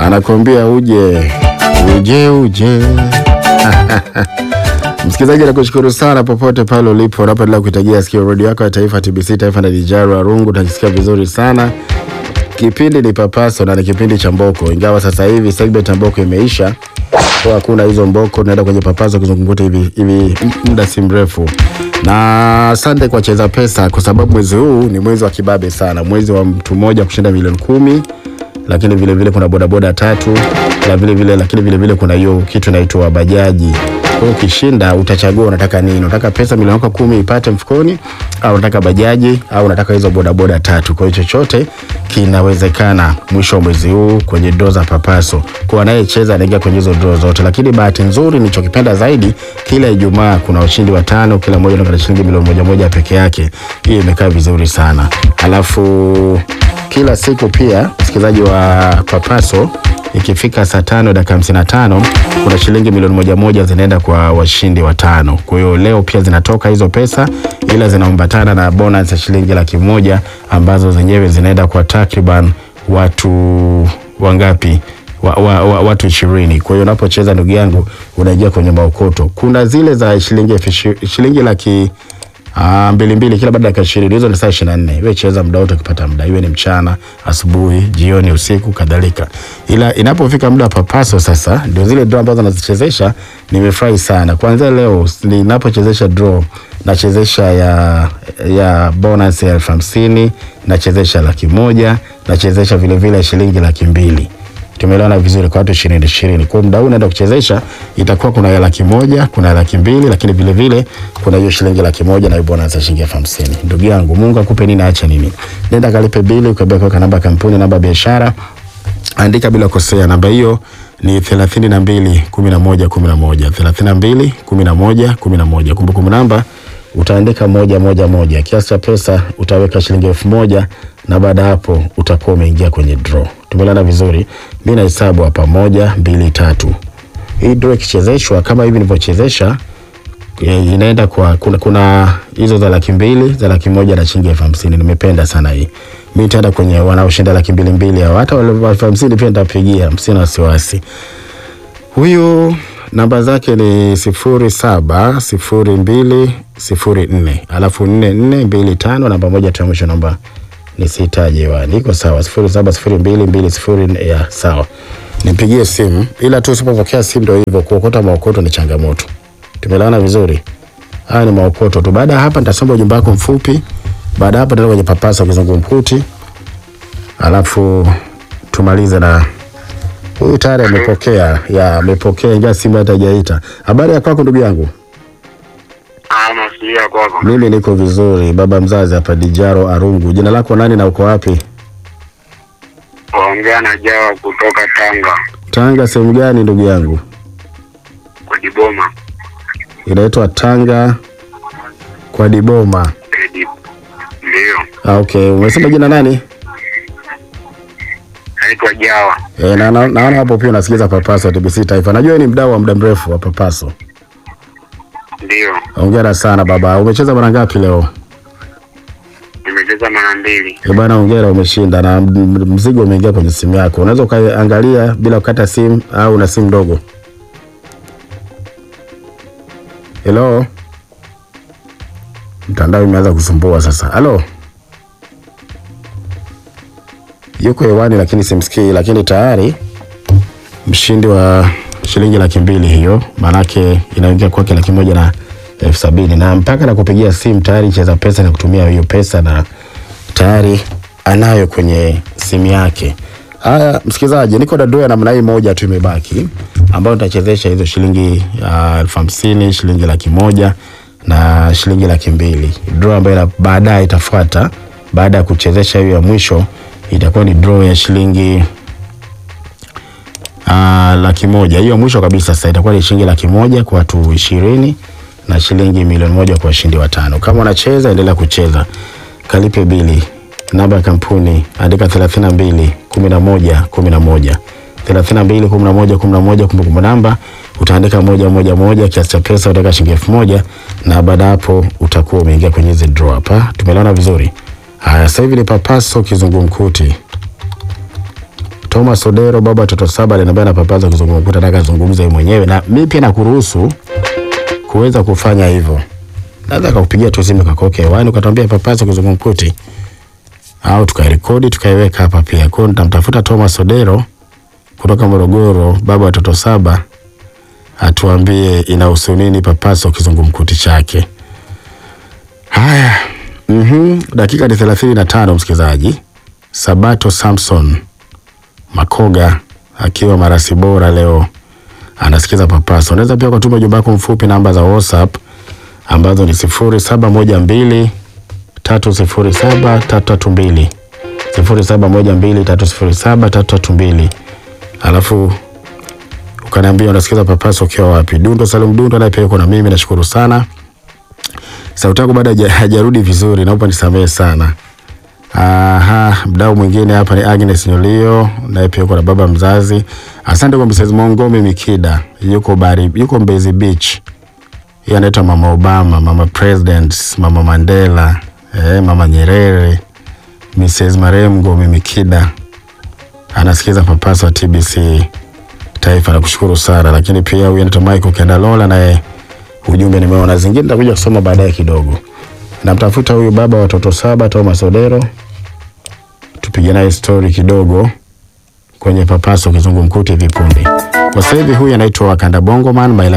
anakuambia uje uje uje. Msikilizaji, nakushukuru sana popote pale ulipo unapoendelea kuitagia sikio redio yako ya taifa TBC taifa na Dijaru Arungu, takisikia vizuri sana. Kipindi ni Papaso na ni kipindi cha Mboko, ingawa sasa hivi segment ya Mboko imeisha kwa hakuna hizo Mboko, tunaenda kwenye Papaso kizungumkuti hivi hivi muda si mrefu. Na asante kwa Cheza Pesa kwa sababu mwezi huu ni mwezi wa kibabe sana, mwezi wa mtu mmoja kushinda milioni kumi lakini vile vile kuna bodaboda tatu na vile vile lakini vile vile kuna hiyo kitu inaitwa bajaji. Kwa hiyo ukishinda utachagua unataka nini? Unataka pesa milioni yako kumi ipate mfukoni au unataka bajaji au unataka hizo bodaboda tatu. Kwa hiyo chochote kinawezekana mwisho wa mwezi huu kwenye draw za Papaso. Kwa anayecheza anaingia kwenye hizo draw zote. Lakini bahati nzuri nilichokipenda zaidi kila Ijumaa kuna washindi watano, kila mmoja anapata shilingi milioni moja moja peke yake. Hiyo imekaa vizuri sana. Alafu kila siku pia msikilizaji wa Papaso ikifika saa tano dakika hamsini na tano kuna shilingi milioni moja moja zinaenda kwa washindi watano. Kwa hiyo leo pia zinatoka hizo pesa, ila zinaambatana na bonus ya shilingi laki moja ambazo zenyewe zinaenda kwa takriban watu wangapi? Wa, wa, wa, watu ishirini. Kwa hiyo unapocheza ndugu yangu unaingia kwenye maokoto. Kuna zile za shilingi elfu ishi- shilingi laki Ah, mbili mbili kila baada ya dakika ishirini. Hizo ni saa ishirini na nne. Wewe cheza muda wote ukipata muda, iwe ni mchana, asubuhi, jioni, usiku kadhalika. Ila inapofika muda wa Papaso sasa, ndio zile draw ambazo nazichezesha. Nimefurahi sana kwanza leo ninapochezesha draw, nachezesha ya ya bonus ya elfu hamsini nachezesha laki moja nachezesha vile vile shilingi laki mbili tumeelewana vizuri kwa watu ishirini ishirini. Kwa muda huu naenda kuchezesha, itakuwa kuna ya laki moja, kuna ya laki mbili, lakini vile vile kuna hiyo shilingi laki moja na hiyo bonus ya shilingi elfu hamsini. Ndugu yangu, Mungu akupe nini aache nini. Nenda kalipe bili, ukabia kuweka namba ya kampuni, namba ya biashara, andika bila kosea. Namba hiyo ni thelathini na mbili kumi na moja kumi na moja thelathini na mbili kumi na moja kumi na moja Kumbukumbu namba utaandika moja moja moja. Kiasi cha pesa utaweka shilingi elfu moja na baada ya hapo utakuwa umeingia kwenye draw. Tumelana vizuri. Mimi nahesabu hapa moja, mbili, tatu. Hii draw ikichezeshwa kama hivi nilivyochezesha eh, inaenda kwa kuna, kuna hizo za laki mbili za laki moja na shilingi elfu hamsini. Nimependa sana hii. Mimi nitaenda kwenye wanaoshinda laki mbili mbili hao. Hata wale wa elfu hamsini pia nitapigia, msina wasiwasi. Huyu namba zake ni sifuri saba sifuri mbili sifuri nne alafu nne nne mbili tano namba moja tu ya mwisho namba nisihitaji hewani. Iko sawa, sifuri saba sifuri mbili mbili sifuri nne ya sawa. Nipigie simu, ila tu usipopokea simu ndio hivyo, kuokota maokoto ni changamoto. Tumeelewana vizuri? Haya ni maokoto tu. Baada ya hapa nitasoma ujumbe wako mfupi. Baada ya hapa tutaenda kwenye papasa kizungumkuti, alafu tumalize na huyu tayari amepokea, ya amepokea, ingawa simu hata hajaita. Habari ya kwako ndugu yangu? Ama siya kwako. Mimi niko vizuri, baba mzazi hapa Dijaro Arungu. Jina lako nani na uko wapi? Waongea na Jawa kutoka Tanga Tanga sehemu gani ndugu yangu? kwa Diboma. Inaitwa Tanga kwa Diboma. Edi. Ndio. Ah, okay. Umesema jina nani? Naitwa Jawa. E, na, na, naona hapo pia unasikiza Papaso TBC Taifa. Najua wewe ni mdau wa muda mrefu wa Papaso. Ndio. Hongera sana baba. Umecheza mara ngapi leo? Nimecheza mara mbili. E bana, hongera, umeshinda na m- mzigo umeingia kwenye simu yako. Unaweza ukaangalia bila kukata simu au una simu ndogo. Hello, mtandao imeanza kusumbua sasa. Halo, yuko hewani lakini simsikii, lakini tayari mshindi wa shilingi laki mbili hiyo, maanake inaingia kwake laki moja na elfu sabini na mpaka na kupigia simu tayari cheza pesa na kutumia hiyo pesa na tayari anayo kwenye simu yake. Haya, msikilizaji, niko na draw ya namna hii moja tu imebaki, ambayo nitachezesha hizo shilingi ah, elfu hamsini shilingi laki moja na shilingi laki mbili draw ambayo ina- baadaye itafuata baada ya kuchezesha hiyo ya mwisho itakuwa ni draw ya shilingi Ah, laki moja hiyo mwisho kabisa. Sasa itakuwa ni shilingi laki moja kwa watu ishirini na shilingi milioni moja kwa washindi watano. Kama unacheza endelea kucheza, kalipe bili. Namba ya kampuni andika thelathini na mbili kumi na moja kumi na moja thelathini na mbili kumi na moja kumi na moja Kumbukumbu namba utaandika moja moja moja, kiasi cha pesa utaweka shilingi elfu moja na baada ya hapo utakuwa umeingia kwenye hizi draw hapa. Tumeelewana vizuri? Haya, sasa hivi ni papaso kizungumkuti Thomas Odero, baba watoto saba, aliniambia napapaza kizungumkuti, nataka zungumze yeye mwenyewe, na mimi pia nakuruhusu kuweza kufanya hivyo. Naweza kukupigia tu simu kakoke hewani ukatwambia papaza kizungumkuti, au tukairekodi tukaiweka hapa pia. Kwa hiyo nitamtafuta Thomas Odero kutoka Morogoro, baba watoto saba, atuambie inahusu nini papaso kizungumkuti chake. Haya, mhm, dakika ni thelathini na tano msikilizaji. Sabato Samson Makoga akiwa Marasi Bora leo anasikiza papaso. Unaweza pia kutuma ujumbe wako mfupi namba za WhatsApp ambazo ni sifuri saba moja mbili tatu sifuri saba tatu tatu mbili sifuri saba moja mbili tatu sifuri saba tatu tatu mbili alafu ukaniambia unasikiza papaso ukiwa wapi. Dundo Salum Dundo naye pia yuko na mimi, nashukuru sana. Sauti yako bado haja- hajarudi vizuri, naomba nisamehe sana. Aha, mdau mwingine hapa ni Agnes Nyolio, naye pia yuko na baba mzazi. Asante kwa Mrs. Mongomi Mikida, yuko bari, yuko Mbezi Beach. Yeye anaitwa Mama Obama, Mama President, Mama Mandela, eh, Mama Nyerere, Mrs. Maremgo Mimikida anasikiza papasa wa TBC Taifa, nakushukuru sana. Lakini pia huyu anaitwa Michael Kendalola, naye ujumbe nimeona, zingine nitakuja kusoma baadaye kidogo. Namtafuta huyu baba wa watoto saba Thomas Odero, tupige naye story kidogo kwenye papaso kizungumkuti vipunde. Kwa sasa hivi huyu anaitwa Wakanda Bongoman